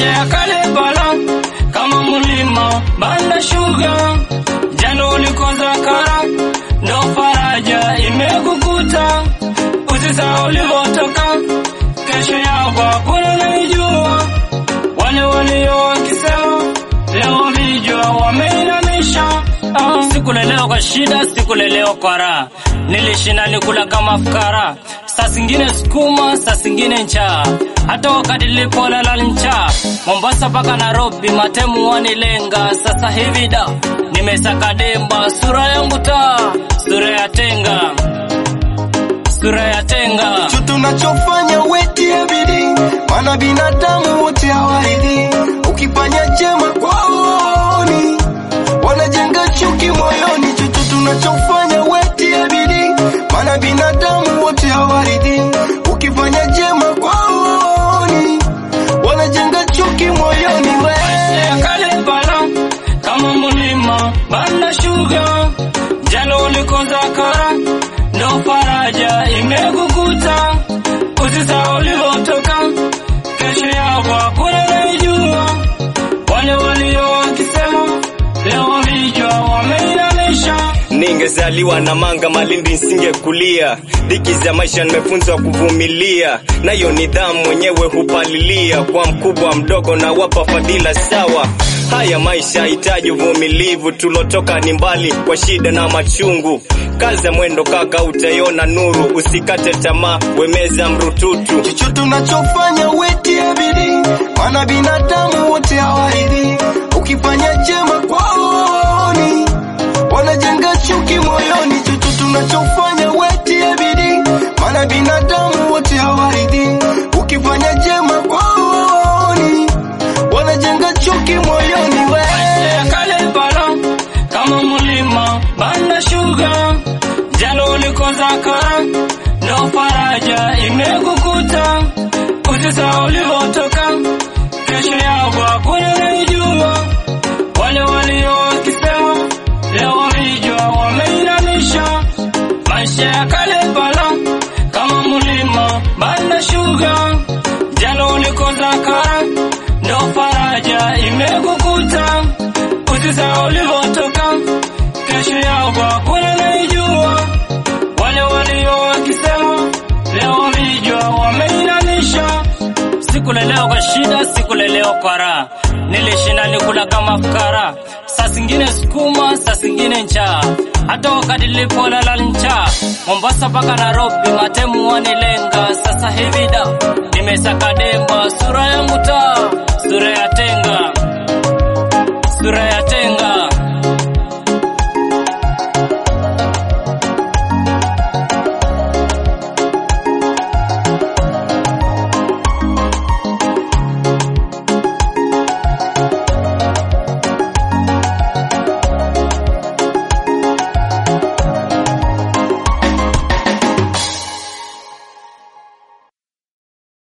maisha ya kale bala kama mlima banda shuga jana ulikoza kara ndo faraja imekukuta usisahau ulivyotoka kesho yako hakuna naijua wale walio wakisema leo vijwa wameinamisha ah. sikulelewa kwa shida sikulelewa kwa raha nilishinda nikula kama fukara saa zingine sukuma saa zingine njaa hata wakati nilipolala njaa mombasa mpaka nairobi matemu wanilenga sasa hivi da nimesaka demba sura yangu taa sura ya tenga sura ya tenga Cho tunachofanya wetie bidii, maana binadamu wote hawaridhi. Ukifanya jema kwaoni, wanajenga chuki moyoni. Chocho tunachofanya wetie bidii, maana binadamu wote hawaridhi. Ukifanya jema kwaoni, wanajenga chuki moyoni. We ya kale bala kama mlima banda shuga jana ulikoza kara ndo faraja imekukuta usisahau ulivyotoka kesho yako hakuna naijua wale walio wakisema leo vijwa wameinamisha Ningezaliwa na manga Malindi nisingekulia. Dhiki za maisha nimefunzwa kuvumilia, nayo nidhamu mwenyewe hupalilia. Kwa mkubwa mdogo na wapa fadhila sawa. Haya maisha hitaji uvumilivu, tulotoka ni mbali kwa shida na machungu. Kaza mwendo kaka, utaiona nuru. Usikate tamaa, wemeza mrututu. Chocho tunachofanya wetie bidii, maana binadamu wote hawaridhi. Ukifanya jema kwaoni, wanajenga chuki moyoni. Chocho tunachofanya wetie bidii, maana binadamu wote hawaridhi. Ukifanya jema kwaoni, wanajenga chuki moyoni. We ya kale bala kama mlima banda shuga jana ulikoza kara ndo faraja imekukuta usisahau ulivyotoka kesho yako hakuna naijua wale walio wakisema leo vijwa wameinamisha maisha ya kale bala kama mlima banda shuga jana ulikoza kara ndo faraja imekukuta usisahau ulivyotoka kesho yako hakuna naijua wale walio wakisema leo vijwa wameinamisha sikulelewa kwa shida sikulelewa kwa raha nilishinda nikula kama fukara saa zingine sukuma saa zingine njaa hata wakati nilipolala njaa mombasa mpaka nairobi matemu wanilenga sasa hivi da nimesaka demba sura yangu taa sura ya tenga sura ya